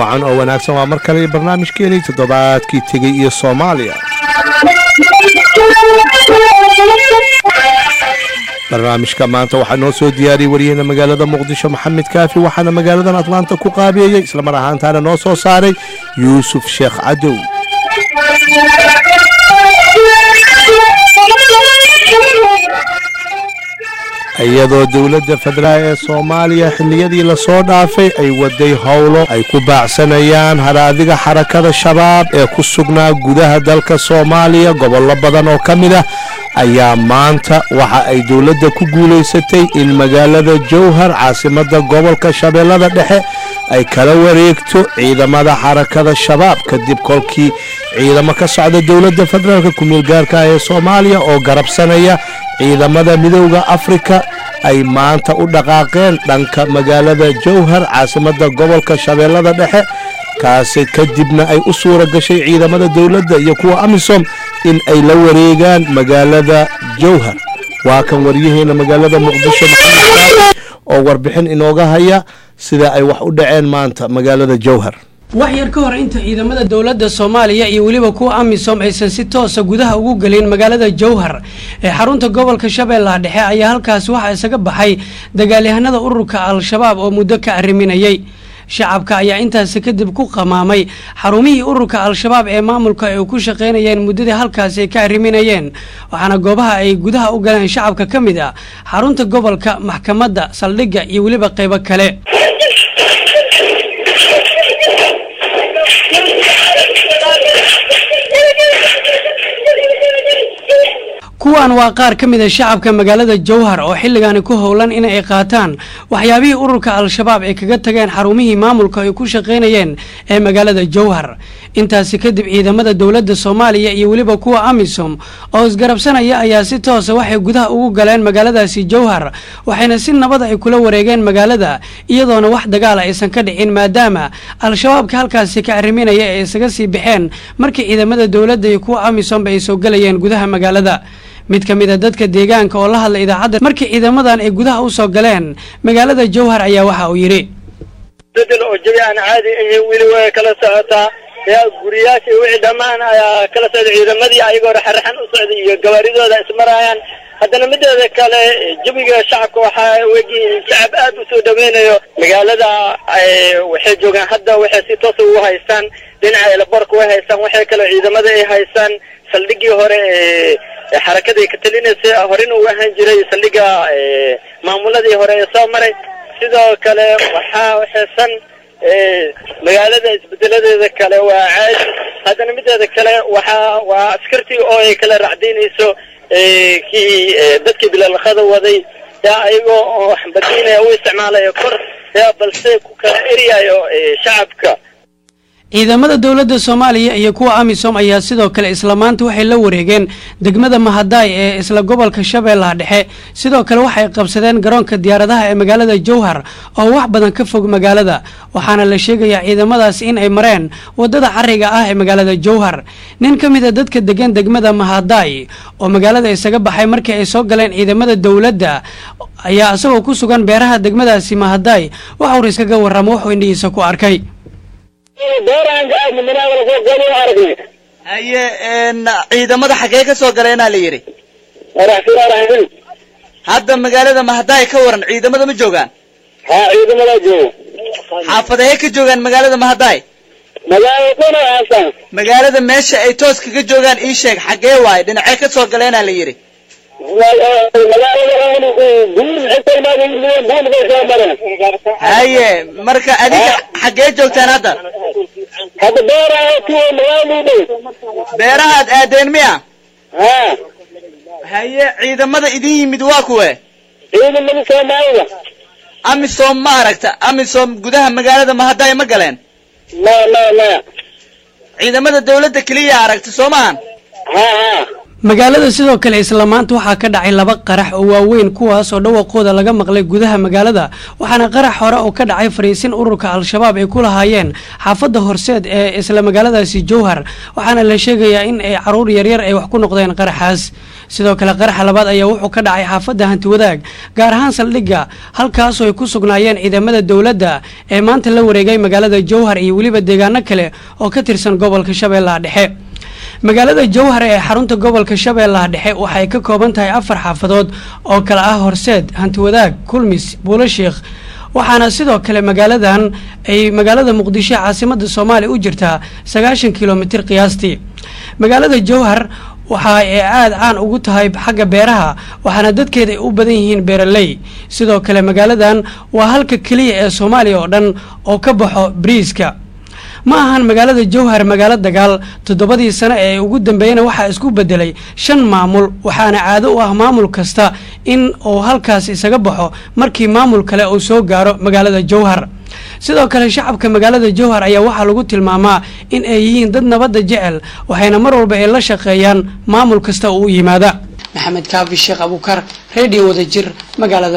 wacan oo wanaagsan waa mar kale barnaamijkeenii toddobaadkii tegey iyo soomaaliya barnaamijka maanta waxaa noo soo diyaariyey wariyahena magaalada muqdisho maxamed kaafi waxaana magaaladan atlaanta ku qaabeeyey islamar ahaantaana noo soo saaray yuusuf sheekh cadow iyadoo dowladda federaal ee soomaaliya xilliyadii lasoo dhaafay ay waday howlo ay ku baacsanayaan haraadiga xarakada shabaab ee ku sugnaa gudaha dalka soomaaliya gobollo badan oo ka mid ah ayaa maanta waxa ay dowladda ku guulaysatay in magaalada jowhar caasimadda gobolka shabeellada dhexe ay kala wareegto ciidamada xarakada shabaab kadib kolkii ciidamo ka socda dowladda federaalka ku-meel gaarka ee soomaaliya oo garabsanaya ciidamada midowda afrika ay maanta u dhaqaaqeen dhanka magaalada jowhar caasimadda gobolka shabeellada dhexe kaasi kadibna ay u suura gashay ciidamada dowladda iyo kuwa amisom in ay la wareegaan magaalada jowhar waa kan waryaheena magaalada muqdisho maxamed oo warbixin inooga haya sida ay wax u dhaceen maanta magaalada jowhar wax yar ka hor inta ciidamada dowladda soomaaliya iyo weliba kuwa amisom aysan si toosa gudaha ugu gelin magaalada jowhar ee xarunta gobolka shabeellaha dhexe ayaa halkaasi waxaa isaga baxay dagaalyahanada ururka al-shabaab oo muddo ka arriminayay shacabka ayaa intaasi kadib ku qamaamay xarumihii ururka al-shabaab ee maamulka ay ku shaqaynayeen muddadii halkaasi ay ka arriminayeen waxaana goobaha ay gudaha u galeen shacabka ka mid ah xarunta gobolka maxkamadda saldhigga iyo weliba qaybo kale kuwan waa qaar ka mid a shacabka magaalada jowhar oo xilligaani ku howlan in ay qaataan waxyaabihii ururka al-shabaab ay kaga tageen xarumihii maamulka ay ku shaqaynayeen ee magaalada jowhar intaasi kadib ciidamada dowladda soomaaliya iyo weliba kuwa amisom oo isgarabsanaya ayaa si toosa waxay gudaha ugu galeen magaaladaasi jowhar waxayna si nabad ay kula wareegeen magaalada iyadoona wax dagaala aysan ka dhicin maadaama al-shabaabka halkaasi ka arriminaya ay isaga sii baxeen markii ciidamada dowladda iyo kuwa amisomba ay soo gelayeen gudaha magaalada mid ka mid a dadka deegaanka oo la hadlay idaacadda markii ciidamadan ay gudaha u soo galeen magaalada jowhar ayaa waxa uu yidhi bedel oo jabi aan caadi ahayn weli way kala socotaa yaa guriyaasha wixii dhammaan ayaa kala socda ciidamadii ayagoo raxaraxan u socday iyo gabaaridooda ismarayaan haddana mideeda kale jabiga shacabka waxaa wegiin shacab aad u soo dhaweynayo magaalada waxay joogaan hadda waxay si toosa ugu haystaan dhinaca elaborka way haystaan waxay kale ciidamada ay haystaan saldhigii hore ee xarakada ka talinaysa horena uu ahaan jiray saldhiga maamuladii hore ee soo maray sidoo kale waxaa waxaysan magaalada isbedeladeeda kale waa caadi haddana mideeda kale waxaa waa askartii oo ay kala racdaynayso kii dadkii bilalaqada waday yaa ayagoo oo xambadiinaya u isticmaalayo kor yaa balse ku kala eryayo shacabka ciidamada dowladda soomaaliya iyo kuwa amisom ayaa sidoo kale isla maanta waxay la wareegeen degmada mahadaay ee isla gobolka shabeellaha dhexe sidoo kale waxay qabsadeen garoonka diyaaradaha ee magaalada jowhar oo wax badan ka fog magaalada waxaana la sheegayaa ciidamadaas in ay mareen wadada cariga ah ee magaalada jowhar nin ka mid a dadka degan degmada mahadaay oo magaalada isaga baxay markii ay soo galeen ciidamada dowladda ayaa isagoo ku sugan beeraha degmadaasi mahadaay waxaur iskaga warramo wuxuu indhihiisa ku arkay haye ciidamada xaggee ka soo galeenaa la yidhi hadda magaalada mahadaay ka waran ciidamada ma joogaan ha ciidamadaa jooga xaafadahee ka joogaan magaalada mahadaay magaalada kuna aasan magaalada meesha ay toos kaga joogaan ii sheeg xaggee waaye dhinacee ka soo galeenaa la yidhi haye marka adiga xaggee joogtaan hadda hadda beeraha kuwa magaaladu dhow beerahaad aadeen miya ha haye ciidamada idin yimid waa kuwe ciidamada soomaalida amisom ma aragta amisom gudaha magaalada mahadaay ma galeen ma ma ma ciidamada dawladda keliya aragta soo maahan ha ha magaalada sidoo kale isla maanta waxaa ka dhacay laba qarax oo waaweyn kuwaas oo dhawaqooda laga maqlay gudaha magaalada waxaana qarax hore oo ka dhacay fariisin ururka al-shabaab ay ku lahaayeen xaafadda horseed ee isla magaaladaasi jowhar waxaana la sheegayaa in ay caruur yaryar ay wax ku noqdeen qaraxaas sidoo kale qaraxa labaad ayaa wuxuu ka dhacay xaafadda hantiwadaag gaar ahaan saldhigga halkaasoo ay ku sugnaayeen ciidamada dowladda ee maanta la wareegay magaalada jowhar iyo weliba deegaano kale oo ka tirsan gobolka shabeellaha dhexe magaalada jowhar ee xarunta gobolka shabeellaha dhexe waxay ka kooban tahay afar xaafadood oo kale ah horseed hantiwadaag kulmis buulashiikh waxaana sidoo kale magaaladan ay magaalada muqdisho caasimada soomaaliya u jirtaa sagaashan kilomitir qiyaastii magaalada jowhar waxa ay aada caan ugu tahay xagga beeraha waxaana dadkeeda ay u badan yihiin beeraley sidoo kale magaaladan waa halka keliya ee soomaaliya oo dhan oo ka baxo bariiska ma ahan magaalada jowhar magaalo dagaal toddobadii sano ee ugu dambeeyana waxaa isku bedelay shan maamul waxaana caado u ah maamul kasta in uu halkaas isaga baxo markii maamul kale uu soo gaaro magaalada jowhar sidoo kale shacabka magaalada jowhar ayaa waxaa lagu tilmaamaa in ay yihiin dad nabadda jecel waxayna mar walba ay la shaqeeyaan maamul kasta oo u yimaada maxamed kaafi sheekh abuukar redio wadajir magaalada